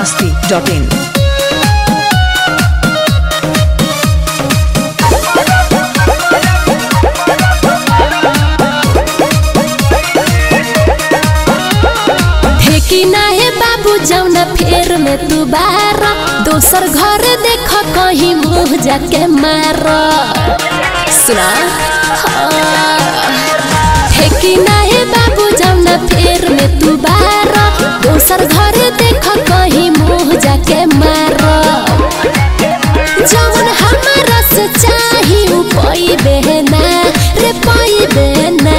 masti.in. फेंकी ना हे बाबू जौना फेर में तू बार दोसर घर देख कहीं मुंह जाके मार सुना हाँ। फेंकी ना हे बाबू जौना फेर में तू बार दोसर घर देख कहीं मुंह जाके मार जौन हमारा से चाही उ पाई बहना रे पाई बहना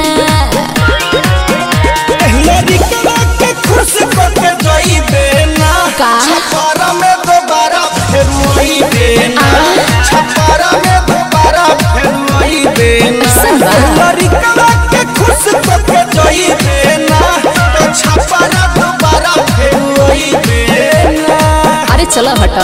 लड़िकवा के खुश करके जाइबे ना का? छपारा में दोबारा फिर आइबे ना छपारा में दोबारा फिर आइबे ना ऐसन बा? लड़िकवा के खुश करके जाइबे ना तो छपारा दोबारा फिर आइबे ना अरे चलो हटा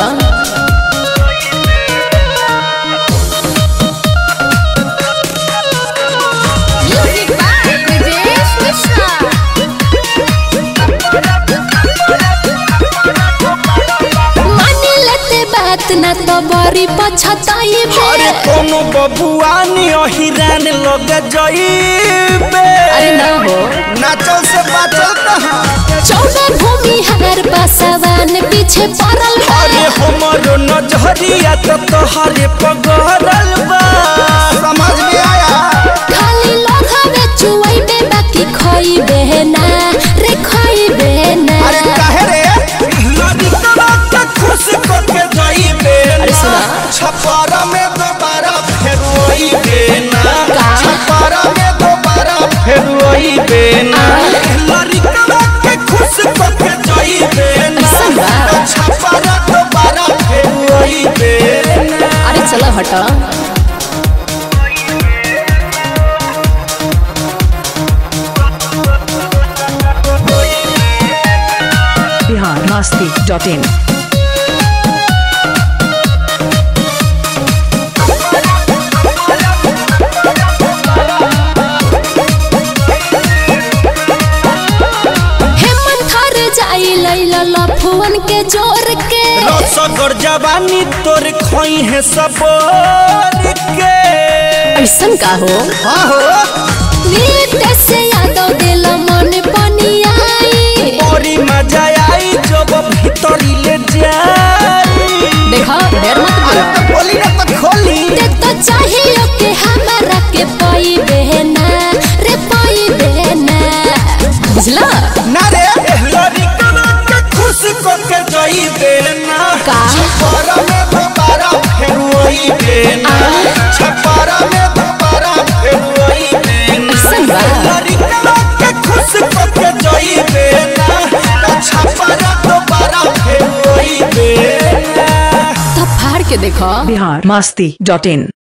मानी लेते बात ना तो बड़ी पछताई अरे कोनो बबुआनी अहिरान लग जाइबे अरे ना हो नाचल से बाचल कहाँ चौदह भूमि हर बसवान पीछे पड़ल बा। अरे हमारो नजरिया तो तोहरे पगड़ल बा समझ में आया खाली लोढ़ावे चुवैबे बाकी खोइबे ना रे खोइबे ना अरे काहे रे लड़िकवा के खुश करके जाइबे अरे ना सुना। छपारा में दोबारा फिर आइबे ना का? छपारा में दोबारा फिर आइबे ना लड़िकवा के खुश करके जाइबे ना ऐसन बा? छपारा दोबारा फिर आइबे ना अरे चलो हटा Bihar masti.in. हेमंत हर जाई लैला लफुवन के जोर के रसगर जवानी तोर खोई है सबोर के ऐसन का हो हाँ हो नीत से यादव दिल मन बनी आई बड़ी मजा आई जब भीतरी ले जाई देखा ढेर मत बोला तो बोली ना तो खोली ते तो चाहिए के हमारा के पाई बहना रे पाई बहना बुझला ना रे लड़ी कना के खुश को के जाई देना का? छपारा में दोबारा फिर वही देना छपारा में दोबारा फिर वही देना ऐसन बा? लड़ी कना के खुश को के जाई देना छपारा दोबारा फिर वही देना तो फाड़ के देखो Bihar masti.in.